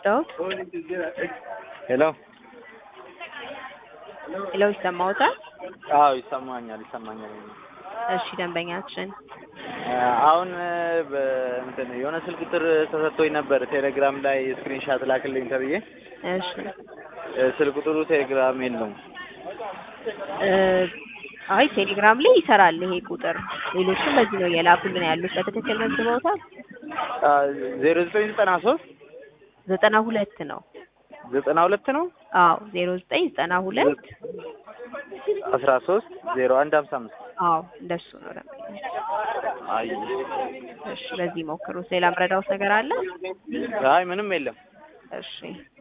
ልርዳዎት? ሄሎ ሄሎ ይሰማዎታል? አዎ ይሰማኛል ይሰማኛል። እሺ ደንበኛችን አሁን በእንትን የሆነ ስልክ ቁጥር ተሰጥቶኝ ነበር ቴሌግራም ላይ ስክሪንሻት ላክልኝ ተብዬ እሺ ስልክ ቁጥሩ ቴሌግራም የለውም። እ አይ ቴሌግራም ላይ ይሰራል ይሄ ቁጥር። ሌሎችም በዚህ ነው እየላኩልን ያሉት። በትክክል መዝግበውታል? ዜሮ ዘጠኝ ዘጠና ሶስት ዘጠና ሁለት ነው። ዘጠና ሁለት ነው አዎ ዜሮ ዘጠኝ ዘጠና ሁለት አስራ ሶስት ዜሮ አንድ ሀምሳ አምስት አዎ እንደሱ ነው ደንበኛ። አይ እሺ በዚህ ሞክሩት። ሌላ ምረዳውት ነገር አለ? አይ ምንም የለም። እሺ